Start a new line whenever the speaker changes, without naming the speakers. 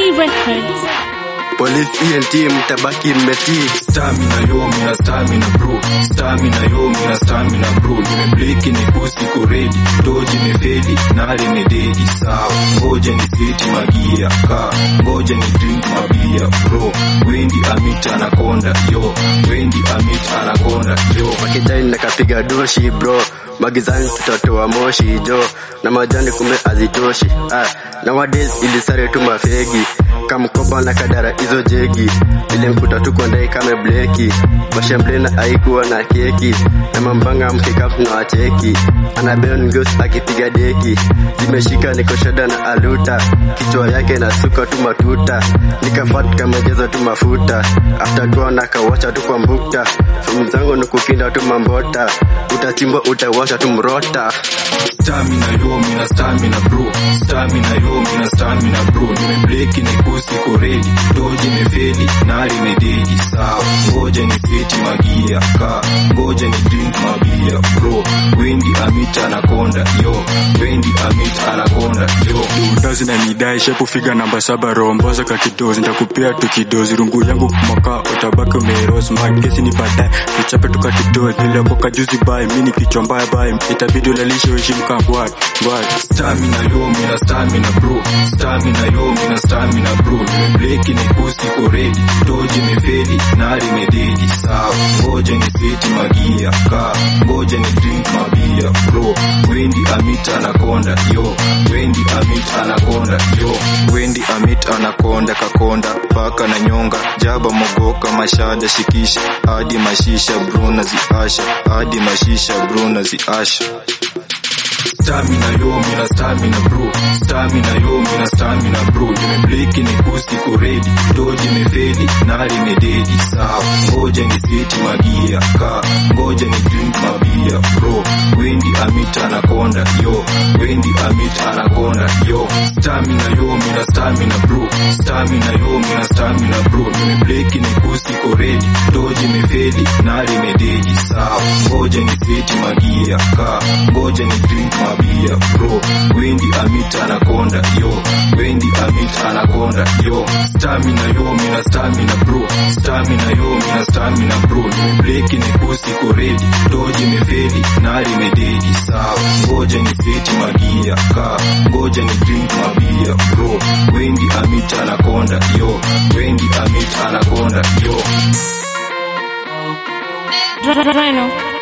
Records.
Police ENT mtabaki mmetii
Stamina yo mina stamina bro Stamina yo mina stamina bro Nimebleki ni pusi kuredi Doji ni fedi nari ni dedi sawa Ngoja ni seti magia ka Ngoja ni drink mabia bro Wendi amit anakonda yo Wendi amit anakonda yo
Makijani nakapiga doshi bro Magizani tutatoa moshi jo Na majani kume azitoshi ah, Nowadays ilisare tu mafegi Kamkoba na kadara hizo jegi Ile mkuta tuko ndai kame bleki Mashemblena haikuwa na keki Na mambanga mkikapu na wacheki Anabel ngos akipiga deki Zimeshika niko shada na aluta Kichwa yake na suka tu matuta Nikafat kama jaza tu mafuta After kwa nakawacha tu kwa mbukta Fomu zangu ni kukinda tu mambota Utachimbwa utawasha tu mrota
Stamina yo mina stamina bro Stamina yo mina stamina bro Nimebleki ni pusi kuredi Doji ni fedi nari ni dedi sawa Ngoja ni seti magia ka Ngoja ni drink mabia bro Wendi amit anakonda yo Wendi amit anakonda yo
Udazi na nidai shepu figa namba saba romboza kakidozi Nitakupea tu kidozi rungu yangu mwaka utabaki umeros Magesi ni baadaye tuchape tukakidozi Niliokoka juzi bai mini kichwa mbaya bai Itabidi ulalishe uheshimu kangwai ngwai
Stamina yo mina stamina bro Stamina yo mina stamina bro Nimebleki ni pusi kuredi Doji ni fedi nari ni dedi sawa Ngoja ni seti magia ka Ngoja ni drink mabia bro Wendi amit anakonda yo Wendi amit anakonda yo Wendi amit anakonda kakonda Paka na nyonga Jaba mogoka mashada shikisha Hadi mashisha bro na ziasha Hadi mashisha bro na ziasha Stamina yo mina stamina bro Stamina yo mina stamina bro Nimebleki ni pusi kuredi Doji ni fedi nari ni dedi sawa Ngoja ni seti magia ka Ngoja ni drink mabia bro Wendi amit anakonda yo Wendi amit anakonda yo Stamina yo mina stamina bro Stamina yo mina stamina bro Nimebleki ni pusi kuredi Doji ni fedi nari ni dedi sawa Ngoja ni seti magia ka Ngoja ni drink mabia bro Wendi amit anakonda yo Wendi amit anakonda yo Stamina yo mina stamina bro Stamina yo mina stamina bro Nimebleki ni pusi kuredi Doji ni fedi nari ni dedi sawa Ngoja ni seti magia ka Ngoja ni drink mabia bro Wendi amit anakonda yo Wendi amit anakonda yo
Rhino.